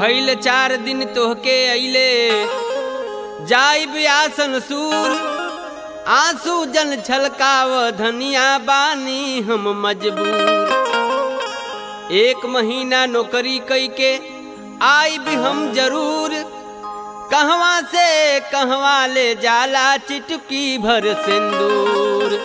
भइल चार दिन तोहके अइले जाइब आसन सूर आंसू जन छलकाव धनिया बानी हम मजबूर एक महीना नौकरी कई के आई भी हम जरूर कहवा से कहवा ले जाला चिटकी भर सिंदूर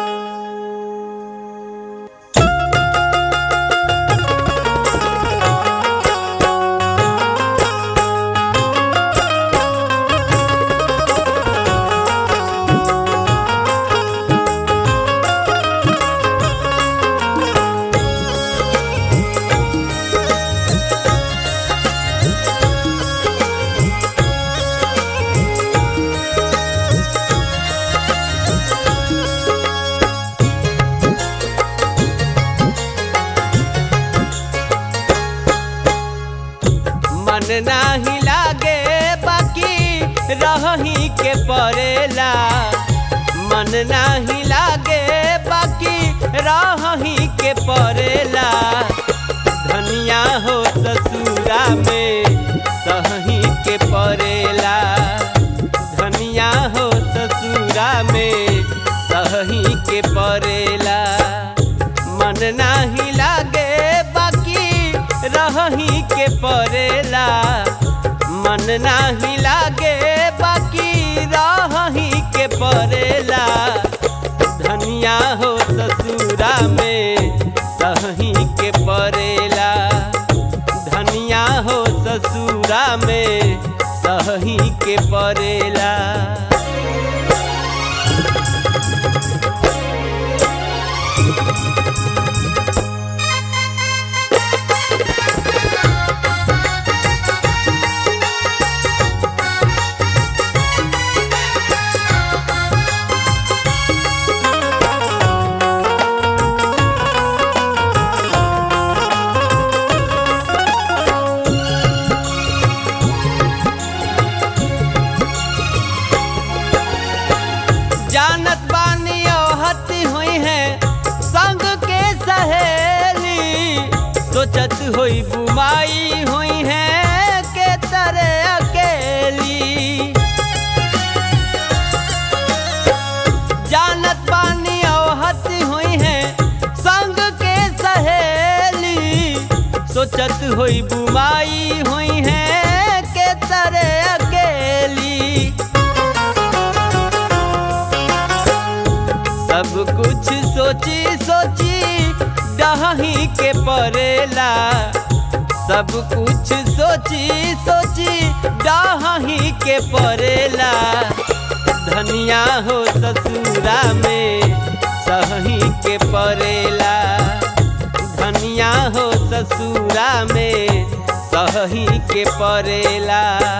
मन नाही लागे बाकी रही के परेला मन नाही लागे बाकी रही के परेला धनिया हो ससुरा में सही के परेला धनिया हो ससुरा में सही के परेला मन नाही लागे बाकी रही के परेला मन नाही लागे बाकी रही के परेला धनिया हो ससुरा में सही के परेला धनिया हो ससुरा में सही के परेला जानत बानी औहती हुई है संग के सहेली सोचत हुई बुमाई हुई है के तरह अकेली जानत बानी औहती हुई है संग के सहेली सोचत हुई बुमाई हुई है के तरह अकेली सब कुछ सोची सोची डही के परेला सब कुछ सोची सोची डही के परेला धनिया हो ससुरा में सही के परेला धनिया हो ससुरा में सही के परेला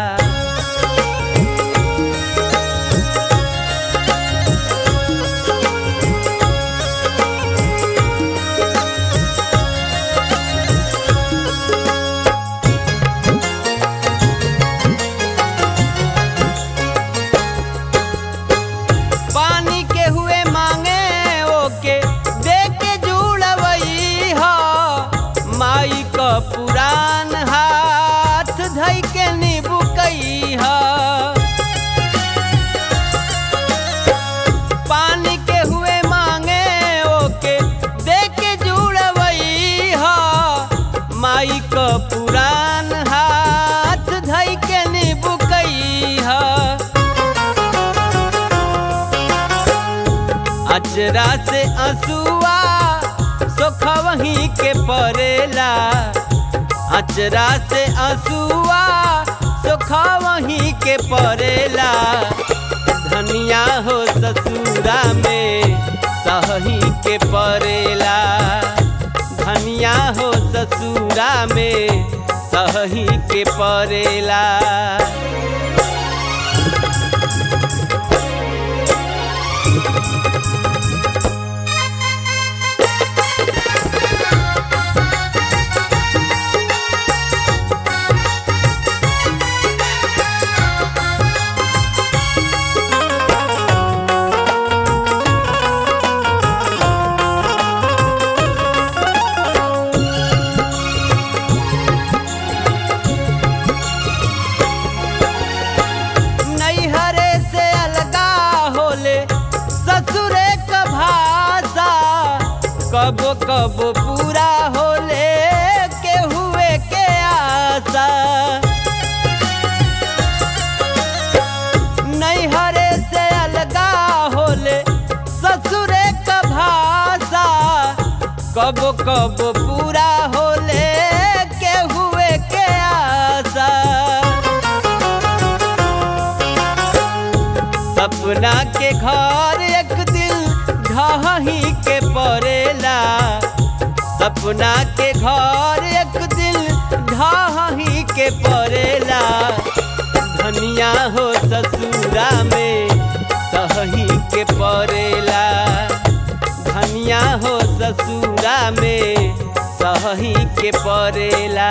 पानी के हुए मांगे ओके दे के जुड़वई हो माई क पुरान हाथ धई के निबुकई हो पानी के हुए मांगे ओके दे के जुड़वई हो माई क पुरान हाथ धई के निबुकई हो अचरा से असुआ सोखवही के परेला अचरा से असुआ सोखवही के परेला धनिया हो ससुरा में सही के परेला धनिया हो ससुरा में सही के परेला पूरा होले के हुए के आशा नैहरे से अलगा होले ससुरे का भाषा कब कब पूरा होले के हुए के आशा सपना के घर एक दिन ढही के पड़ेला सपना के घर एक दिन ढही के पड़ेला धनिया हो ससुरा में सही के पड़ेला धनिया हो ससुरा में सही के पड़ेला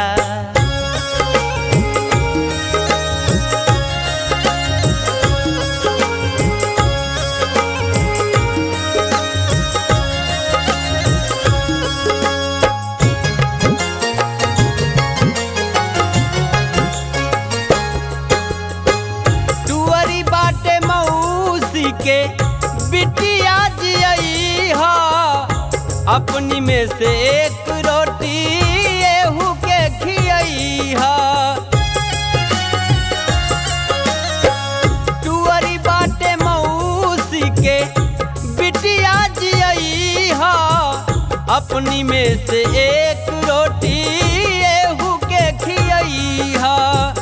टुअरी बाटे मौसी के बिटिया जियई ह अपनी में से एक रोटी एहू के खियई ह टुअरी बाटे मौसी के बिटिया जियई ह अपनी में से एक रोटी एहू के खियई ह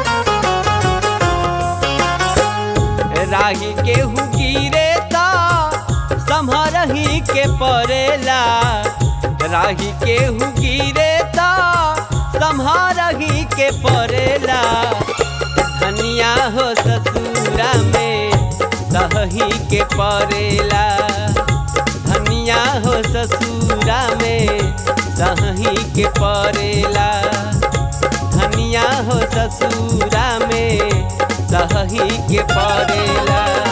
राही केहू गिरे ता संभरही के पड़ेला राही केहू गिरे ता संभरही के पड़ेला धनिया हो ससुरा में सही के पड़ेला धनिया हो ससुरा में सही के पड़ेला धनिया हो ससुरा में सही के पड़ेला